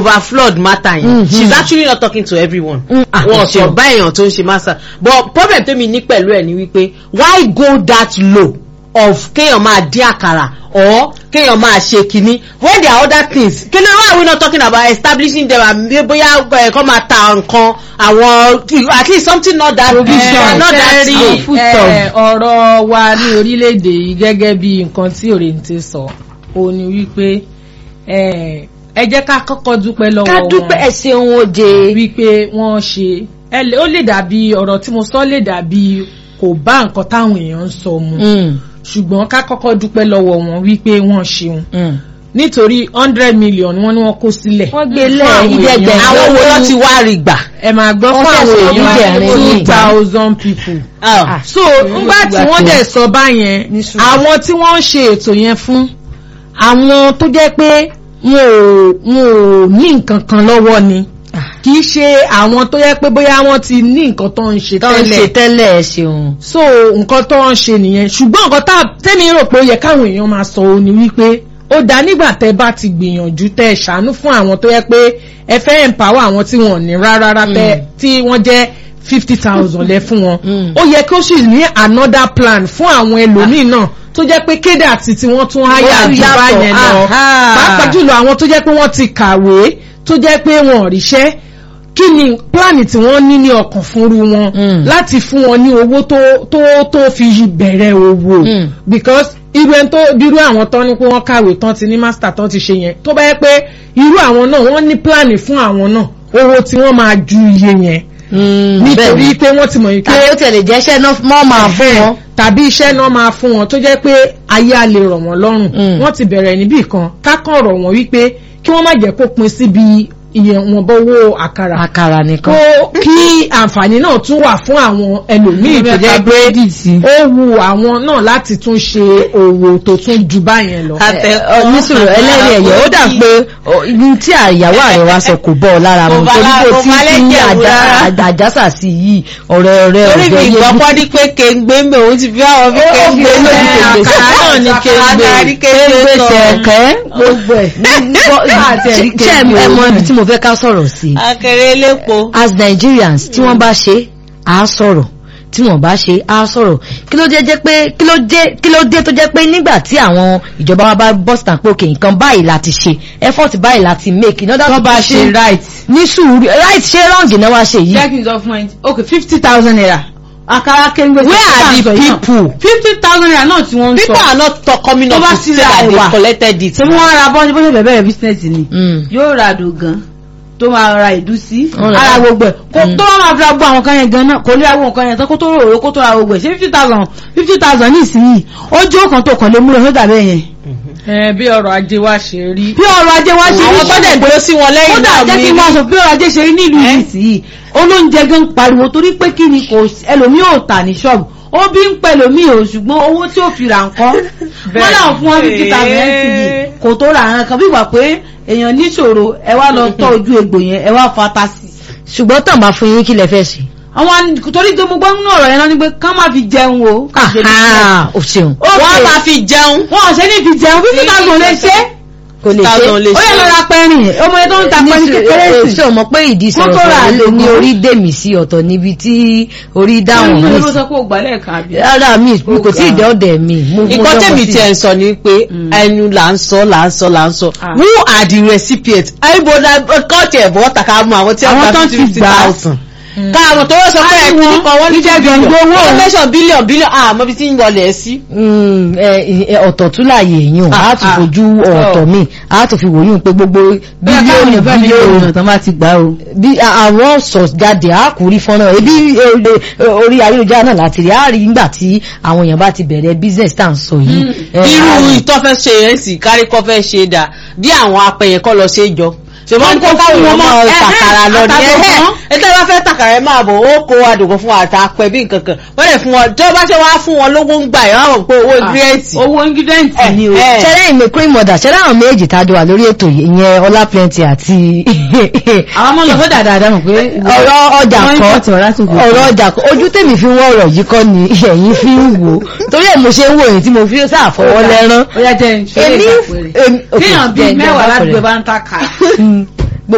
over flood matter yẹn Mhm. she's actually not talking to everyone Mm, ah, wọn ẹ sọ ṣeun. bá èèyàn tó ń ṣe master but problem tèmi ní pẹ̀lú ẹ̀ ni wípé why go that low of kéèyàn máa dín àkàrà or kéèyàn máa ṣe kinní when there are other things kí ló why are we not talking about establishing them and bí- bóyá ẹ, kọ́ máa ta nǹkan àwọn at least something not that big Eh, not that ṣe rí, low. foodstuff. eh, ọ̀rọ̀ wa ní orílẹ̀-èdè yìí gẹ́gẹ́ bí nǹkan tí òrèǹtè sọ ó ní wípé eh, ẹ jẹ́ ká kọ́kọ́ dúpẹ́ lọ́wọ́ ká wọn dúpẹ́ ẹ ṣeun oje. wípé wọ́n ṣe ẹ lè- ó lè dàbí ọ̀rọ̀ tí mo sọ lè dàbí kò bá nǹkan táwọn èèyàn ń sọ mu Mm, ṣùgbọ́n ká kọ́kọ́ dúpẹ́ lọ́wọ́ wọn wípé wọ́n ṣeun mm. nítorí hundred million wọ́n ní wọ́n kó sílẹ̀ wọ́n gbé fún lẹ̀ àwọn ibi èèyàn. ẹgbẹ̀rún àwọn wo ló ti wá rí gbà. ẹ máa gbọ́ Wọ́n fún fẹ́ àwọn sọ èèyàn bíbẹ̀rẹ̀ two ní ìgbà. thousand people Ah. so ngbà tí wọ́n dẹ̀ sọ báyẹn Ní sùúrù. àwọn tí wọ́n ń ṣe ètò yẹn fún àwọn tó jẹ́ pé wọn ò wọn ò ní nǹkan kan lọ́wọ́ ni kì í ṣe àwọn tó jẹ́ pé bóyá wọ́n ti ní nǹkan tó ń ṣe tó ń ṣe tẹ́lẹ̀ tẹ́lẹ̀ ẹ ṣeun. so nǹkan tó ń ṣe nìyẹn ṣùgbọ́n nǹkan tá tẹ́mi rò pé ó yẹ káwọn èèyàn máa sọ òun ni wípé ó dá nígbà tẹ́ bá ti gbìyànjú tẹ́ ẹ ṣàánú fún àwọn tó yẹ pé ẹ fẹ́ empower àwọn tí wọ́n ní rárá tẹ́ tí wọ́n jẹ́ fifty thousand lẹ fún wọn Mm. ó yẹ kí ó sì ní another plan fún àwọn ẹlòmíì náà tó jẹ́ pé kéde àti tí wọ́n tún háyà Ó jù yàtọ̀, báyẹn lọ aha. pàápàá jùlọ àwọn tó jẹ́ pé wọ́n ti kàwé tó jẹ́ pé wọn ò ríṣẹ́ kí ni pláàni tí wọ́n ní ní ọkàn fúnru wọn Mm. láti fún wọn ní owó tó tó tó fi bẹ̀rẹ̀ owó Mm. because irú ẹni tó dirú àwọn tán ní pé wọ́n kàwé tán ti ní master tán ti ṣe yẹn tó bá yẹ pé irú àwọn náà wọ́n ní pláàni fún àwọn náà owó tí wọ́n máa ju iye yẹn nítorí pé wọ́n ti mọ̀ yìí pé tàbí ó tẹ̀lé jẹ́ iṣẹ́ náà mọ́ máa fún wọn. tàbí iṣẹ́ náà máa fún wọn tó jẹ́ pé ayé a lè rọ̀ wọ́n lọ́rùn Mm. wọ́n ti bẹ̀rẹ̀ níbì kan kákan rọ̀ wọ́n wípé kí wọ́n má jẹ́ kó pin síbi ìyẹ̀wọ̀nba owó àkàrà àkàrà nìkan. kó kí àǹfààní náà tún wà fún àwọn ẹlòmíì tó jẹ́ pé ó wu àwọn náà láti tún ṣe òwò tó tún ju báyẹn lọ. Àtẹ- nísòro ẹlẹ́rìí ẹ̀yẹ ó dà pé ọ, ibi tí àyàwó ààrẹ wa sọ kò bọ́ ọ lára mu Kò bá torí lára- kò kò tí bá tí ní lẹ́jẹ̀ wù àjà- rárá. àjà- àjásà sí yìí ọ̀rẹ́ ọ̀rẹ́ torí mi ọ̀jọ́ ìgbọ́ yé pọ́ ní pé kéńgbé ń bẹ̀ òun ti fi àwọn fi kéńgbé fi lójú kéńgbé kéńgbé àkàrà náà ni Àkàrà ní kéńgbé kéńgbé sọ. tẹ̀kẹ́ gbogbo ẹ̀ ṣe ẹ mọ ibi tí mo fẹ́ ká sọ̀rọ̀ sí akẹrẹ elépo. as Nigerians tí wọ́n bá ṣe á sọ̀rọ̀ tí wọ́n bá ṣe á sọ̀rọ̀ kí ló dé jẹ́ pé kí ló dé kí ló dé tó jẹ́ pé nígbà tí àwọn ìjọba wa bá bọ́ síta pé òkè nǹkan báyìí láti ṣe effort báyìí láti make in order tó to bá push ṣe it. right ní sùúrù right ṣé wrong náà wá ṣe yìí jẹ́ kí n sọ fún ẹ ok fifty thousand naira àkàrà kéńgbé where are the people fifty thousand naira náà tí wọ́n ń sọ people are not talk coming Tó up bá to ti say ra that they ẹ̀wà. collected it. ṣé wọ́n ra bọ́ọ̀dì bó ṣe bẹ̀rẹ̀ bẹ̀rẹ̀ business ni Mm. yóò ra àdògán tó máa ra ìdúsí Ó ra- ara gbogbo ẹ̀ kó Mm. tó wọ́n máa fi ra gbogbo àwọn kan yẹn gan náà kò lè ra gbogbo nǹkan yẹn tán kó tó rò ó kó tó ra gbogbo ẹ̀ ṣé fifty thousand fifty thousand ní ìsinyìí ó jẹ́ òkan tó kàn lé múlò sódà bẹ́ẹ̀ yẹn ẹ bí ọrọ̀ ajé wa ṣe rí. bí ọrọ̀ ajé wá ṣe àwọn tó dẹ̀ dúró sí wọn lẹ́yìn kódà náà jẹ́ kí mi n máa sọ bí ọrọ̀ ajé ṣe rí nílùú yìí sí olóúnjẹ gan pariwo torí pé kí ni kò ẹlòmíì ò tà ní ṣọ́ọ̀bù ó bí ń pẹ́ lòmíì ò ṣùgbọ́n owó tí ó fi rà nǹkan wọ́n náà fún wọn fifty thousand yìí kò tó ra àwọn kan bí wà pé èèyàn níṣòro ẹ wá lọ tọ́ ojú egbò yẹn ẹ wá fata sí i ṣùgbọ́n tàn bá fún yín kí lẹ fẹ́ ṣe. àwọn torí pé mo gbọ́ nínú ọ̀rọ̀ yẹn náà ni pé ká má fi jẹun o ká ṣe ní Aha, o ṣeun wọ́n máa fi jẹun. wọn ò ṣe ní fi jẹun fifty thousand lè ṣe kò lè thousand ṣe. lè ó yẹ lọ ra pẹ́rìn ọmọ yẹn tó ń ta pẹ́rìn kékeré sí ṣé o mọ̀ pé ìdí Wọ́n tó ra sọ̀rọ̀ àlè ní mọ́. orí dèmí sí ọ̀tọ̀ níbi tí orí dáhùn Ṣé mi ló sọ pé ó gbà lẹ́ẹ̀kan àbí? rárá mi mi kò tí ì dẹ́ ọ̀dẹ̀ mi. mo- mo nǹkan dọ́mọ tèmi sí. tiẹ̀ ń sọ ni pé ẹnu là ń sọ là ń sọ là ń sọ Ah. who are the recipients àìbọ̀dà kọ́ọ̀tì ẹ̀bọ̀ tàkà mú àwọn tí Àwọn wọ́n tó gba ti fifty gbà á. thousand ká àwọn tó wọ́n sọ pé Á ní ẹ̀kú wọn, nípa wọ́n ní ìjẹ́ bílíọ̀n gbẹ̀ngbẹ̀ owó. wọ́n mẹ́sàn bílíọ̀n bílíọ̀n àmọ́ bí tí ń wọlé ẹ̀ sí. Mm, ẹ, ẹ, ọ̀tọ̀ tún láàyè èèyàn Ah, á tún ah. fojú ọ̀tọ̀ mi á tún fi wòyún pé gbogbo bílíọ̀nù bílíọ̀nù bílíọ̀nù bílíọ̀nù tán bá ti gbà o. bí a- àwọn sọ jáde á kú rí fọ́nrán ebi e, e, orí ayélujára náà láti rí á rí nígbà tí àwọn èèyàn bá ti bẹ̀rẹ̀ business tá à ń sọ yìí. Ẹ, á irú rí. ìtọ́ fẹ́ ṣe yẹn sì kárí kọ́ fẹ́ ṣe dà bí àwọn apẹ̀yẹ kọ́ lọ ṣe é jọ ṣùgbọ́n kó káwọn wọn ọmọ mọ́, ẹ̀hẹ́, tàkàrà lọ ní àtàkùn ẹ̀hẹ́ kan. ẹ̀tẹ́ bá fẹ́ tàkàrà ẹ̀ máa bọ̀ ó kó adùnkún fún àtà apẹ̀ bí nǹkan kan wọ́n lè fún wọn tí wọ́n bá ṣe wá fún wọn lówó ń gbà yẹn wọ́n mọ̀ pé owó ingredient owó ingredient ni o. ẹ̀. ṣẹlẹ̀ ìmọ̀ cream mother ṣẹlẹ̀ àwọn méjì tá a jọ wà lórí ètò yìí ìyẹn ọlá plenty àti àwọn ọmọ lọ fẹ́ dáadáa mọ̀ pé ọ̀rọ̀ ọjà wọ́n ń kan pọ̀tì ọ̀rá tó gbé. ọ̀rọ̀ ọjà kan ojú tèmi fi ń wọ́ ọ̀rọ̀ yìí kọ́ ni ẹ̀yin fi ń wò ó torí ẹ̀ mo ṣe ń wò yìí tí mo fi sáàfọwọ́ lẹ́rán ó yá jẹ́ ìṣòro Èmi- ìgbàpẹ̀rẹ̀. èmi- okay, kéèyàn jẹ́ bíi ìjọba mẹ́wàá pẹ̀rẹ̀. ládùúgbò bá ń ta kàrà